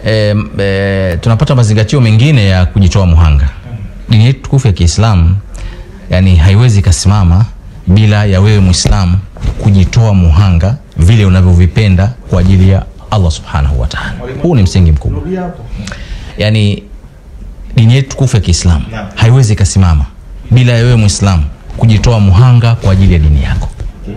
e, e, tunapata mazingatio mengine ya kujitoa muhanga. Dini yetu tukufu ya Kiislamu yani haiwezi ikasimama bila ya wewe Muislamu kujitoa muhanga vile unavyovipenda kwa ajili ya Allah subhanahu wa ta'ala. Huu ni msingi mkubwa. Yani dini yetu tukufu ya Kiislamu haiwezi ikasimama bila ya wewe Muislamu kujitoa muhanga kwa ajili ya dini yako.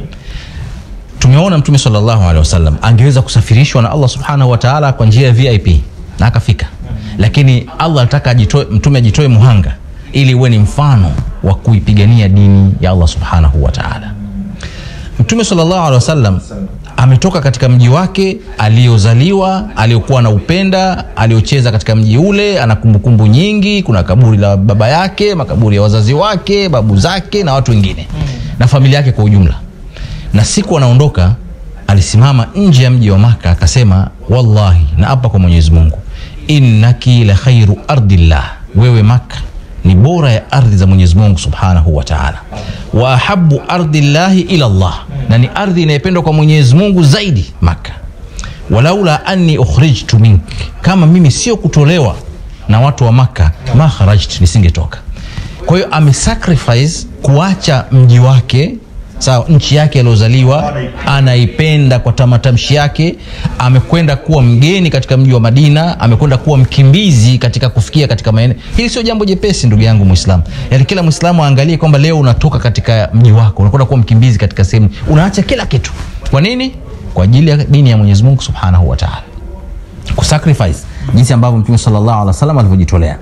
Tumeona Mtume sallallahu alaihi wasallam angeweza kusafirishwa na Allah subhanahu wa ta'ala kwa njia ya VIP na akafika, lakini Allah alitaka ajitoe, mtume ajitoe muhanga ili uwe ni mfano wa kuipigania dini ya Allah subhanahu wa ta'ala. Mtume sallallahu alaihi wasallam ametoka katika mji wake aliozaliwa, aliokuwa na upenda, aliocheza katika mji ule, ana kumbukumbu nyingi. Kuna kaburi la baba yake, makaburi ya wazazi wake, babu zake na watu wengine na familia yake kwa ujumla. Na siku anaondoka, alisimama nje ya mji wa Maka akasema, wallahi, na apa kwa Mwenyezi Mungu, innaki la khairu ardillah, wewe Maka ni bora ya ardhi za Mwenyezi Mungu Subhanahu wa Ta'ala, wa ahabbu ardillahi ila Allah, na ni ardhi inayopendwa kwa Mwenyezi Mungu zaidi Maka. Walaula anni ukhrijtu mink, kama mimi sio kutolewa na watu wa Maka, ma kharajt, nisingetoka. Kwa hiyo amesacrifice kuacha mji wake sawa, nchi yake aliozaliwa anaipenda kwa tamatamshi yake. Amekwenda kuwa mgeni katika mji wa Madina, amekwenda kuwa mkimbizi katika kufikia katika maeneo. Hili sio jambo jepesi, ndugu yangu Muislamu. Yani kila Muislamu aangalie kwamba leo unatoka katika mji wako, unakwenda kuwa mkimbizi katika sehemu, unaacha kila kitu. Kwa nini? Kwa ajili ya dini ya Mwenyezi Mungu Subhanahu wa Ta'ala, kusacrifice jinsi ambavyo Mtume sallallahu alaihi wasallam alivyojitolea.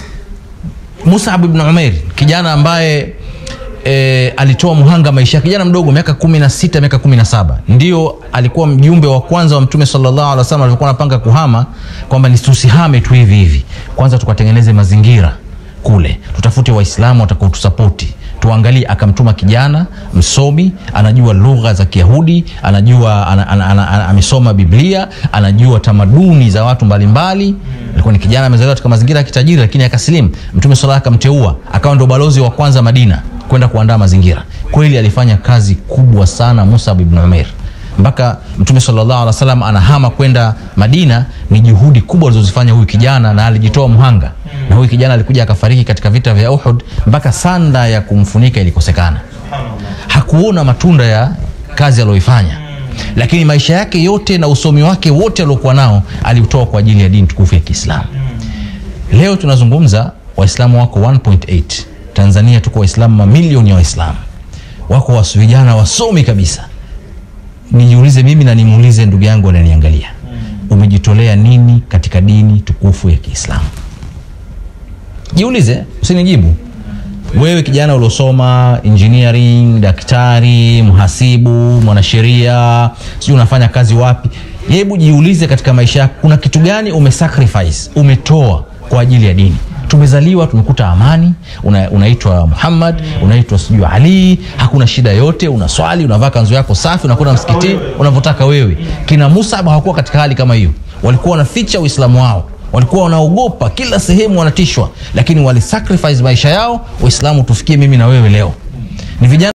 Mus'ab ibn Umair kijana ambaye e, alitoa muhanga maisha yake, kijana mdogo miaka kumi na sita miaka kumi na saba ndio alikuwa mjumbe wa kwanza wa Mtume sallallahu alaihi wasallam alikuwa anapanga kuhama, kwamba ni tusihame tu hivi hivi, kwanza tukatengeneze mazingira kule, tutafute Waislamu watakao tusapoti tuangalie. Akamtuma kijana msomi, anajua lugha za Kiyahudi, anajua ana, ana, ana, ana, amesoma Biblia, anajua tamaduni za watu mbalimbali. Alikuwa ni kijana amezaliwa katika mazingira ya kitajiri, lakini akasilimu. Mtume sallallahu akamteua akawa ndo balozi wa kwanza Madina kwenda kuandaa mazingira. Kweli alifanya kazi kubwa sana Musab ibn Umair, mpaka Mtume sallallahu alaihi wasallam anahama kwenda Madina. Ni juhudi kubwa alizozifanya huyu kijana, na alijitoa mhanga, na huyu kijana alikuja akafariki katika vita vya Uhud, mpaka sanda ya kumfunika ilikosekana. Hakuona matunda ya kazi aliyoifanya, lakini maisha yake yote na usomi wake wote aliokuwa nao aliutoa kwa ajili ya dini tukufu ya Kiislamu. Leo tunazungumza Waislamu wako 1.8 Tanzania tuko Waislamu mamilioni ya Waislamu wako wasu vijana wasomi kabisa. Nijiulize mimi na nimuulize ndugu yangu ananiangalia, umejitolea nini katika dini tukufu ya Kiislamu? Jiulize, usinijibu. Wewe kijana uliosoma engineering, daktari, mhasibu, mwanasheria, sijui unafanya kazi wapi, hebu jiulize katika maisha yako kuna kitu gani umesacrifice, umetoa kwa ajili ya dini tumezaliwa tumekuta amani, una, unaitwa Muhammad, unaitwa sijui Ali, hakuna shida yote, unaswali, unavaa kanzu yako safi, unakwenda msikitini unavyotaka wewe. Kina Musa hawakuwa katika hali kama hiyo, walikuwa wanaficha Uislamu wao, walikuwa wanaogopa, kila sehemu wanatishwa, lakini walisacrifice maisha yao Uislamu tufikie mimi na wewe leo. Ni vijana